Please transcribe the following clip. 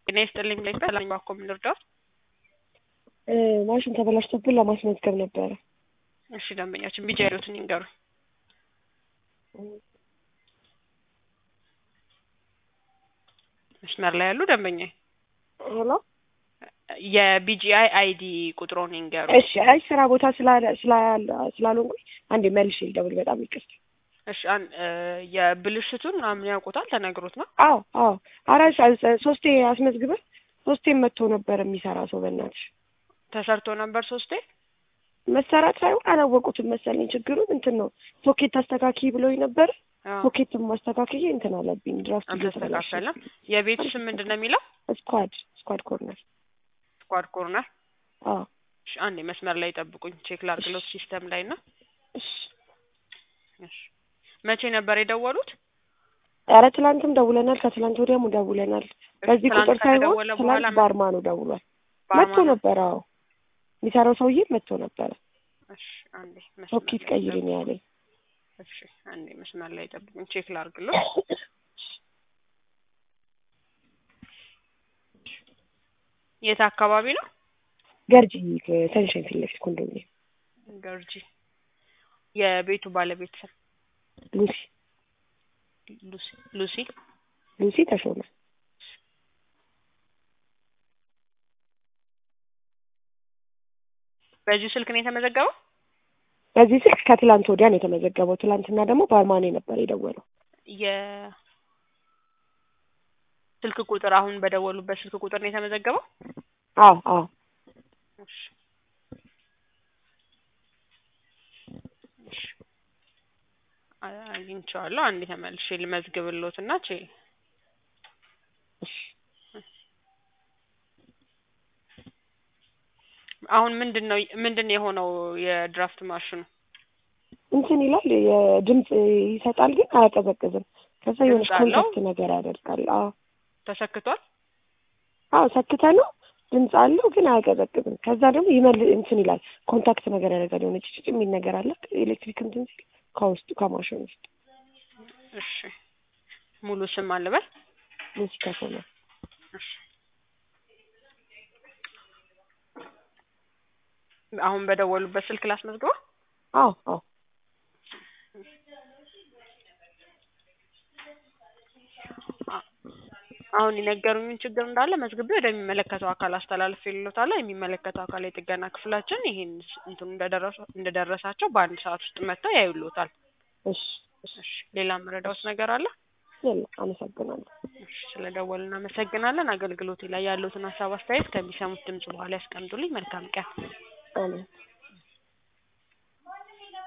ጤና ይስጥልኝ ብለኝ በላኝ ባኮ ምን ልርዳዎት? ማሽን ተበላሽቶብን ለማስመዝገብ ነበረ። እሺ ደንበኛችን ቢጃ ያሉትን ይንገሩ። መስመር ላይ ያሉ ደንበኛ ሄሎ የቢጂአይ አይዲ ቁጥሮን ይንገሩ። እሺ አይ ስራ ቦታ ስላለ- ስላለ- ስላልሆንኩኝ አንዴ መልሼ ልደውል። በጣም ይቅርታ። እሺ አን- እ የብልሽቱን ምናምን ያውቁታል ተነግሮት ነው? አዎ አዎ አራት ሰ- ሶስቴ አስመዝግበን ሶስቴም መጥቶ ነበር የሚሰራ ሰው በእናትሽ ተሰርቶ ነበር ሶስቴ። መሰራት ሳይሆን አላወቁትም መሰለኝ ችግሩን እንትን ነው ሶኬት አስተካኪ ብሎኝ ነበር አዎ፣ ሶኬትም ማስተካከዬ እንትን አለብኝ ድራፍት አልተስተካከለም። የቤቱ ስም ምንድን ነው የሚለው? ስኳድ ስኳድ ኮርነር ስኳድ ኮርነር። አዎ እሺ አንዴ መስመር ላይ ጠብቁኝ፣ ቼክ ላድርግሎት ሲስተም ላይ እና እሺ እሺ መቼ ነበር የደወሉት? ኧረ ትላንትም ደውለናል ከትላንት ወዲያም ደውለናል በዚህ ትላንት ቁጥር ሳይሆን ከተደወለ በኋላ ትላንት ባርማኑ ደውሏል መጥቶ ባርማን- ነበረ አዎ የሚሰራው ሰውዬ መጥቶ ነበረ እሺ አንዴ መስመር ሶኬት ላይ ቀይሪ ጠብቁኝ። ነው ያለኝ እሺ አንዴ መስመር ላይ ጠብቁኝ፣ ቼክ ላድርግሎት። የት አካባቢ ነው? ገርጂ ሰንሻይን ፊት ለፊት ኮንዶሚኒየም ገርጂ። የቤቱ ባለቤት ስም ሉሲ ሉሲ ሉሲ ሉሲ ተሾመ በዚሁ ስልክ ነው የተመዘገበው? በዚህ ስልክ ከትላንት ወዲያ ነው የተመዘገበው ትላንትና ደግሞ ባርማኔ ነበር የደወለው የስልክ ቁጥር አሁን በደወሉበት ስልክ ቁጥር ነው የተመዘገበው? አዎ አዎ እሺ እሺ አ- አግኝቼዋለሁ። አንዴ ተመልሼ ልመዝግብሎት እና ቼ እሺ አሁን ምንድን ነው ምንድን ነው የሆነው የድራፍት ማሽኑ? እንትን ይላል የድምፅ ይሰጣል ግን አያቀዘቅዝም ከዛ የሆነች ድምፅ አለው? ኮንታክት ነገር ያደርጋል አዎ ተሰክቷል? አዎ ሰክተ ነው ድምፅ አለው ግን አያቀዘቅዝም ከዛ ደግሞ ይመል እንትን ይላል ኮንታክት ነገር ያደርጋል የሆነ ጭጭ የሚል ነገር አለ ኤሌክትሪክ እንትን ሲል ከውስጡ ከማሽኑ ውስጥ እሺ ሙሉ ስም አልበል? ሙዚቃ ሰማ እሺ አሁን በደወሉበት ስልክ ላስመዝግበው? አዎ አዎ አሁን የነገሩኝን ችግር እንዳለ መዝግቤ ወደሚመለከተው አካል አስተላልፌልዎታለሁ። የሚመለከተው አካል የጥገና ክፍላችን ይሄን ስ- እንትኑ እንደደረሱ እንደደረሳቸው በአንድ ሰዓት ውስጥ መጥተው ያዩልዎታል። እሺ እሺ እሺ ሌላ የምረዳዎት ነገር አለ? የለም አመሰግናለሁ እሺ ስለደወሉ እናመሰግናለን። አገልግሎቴ ላይ ያሉትን ሀሳብ አስተያየት ከሚሰሙት ድምጽ በኋላ ያስቀምጡልኝ። መልካም ቀን። አሜን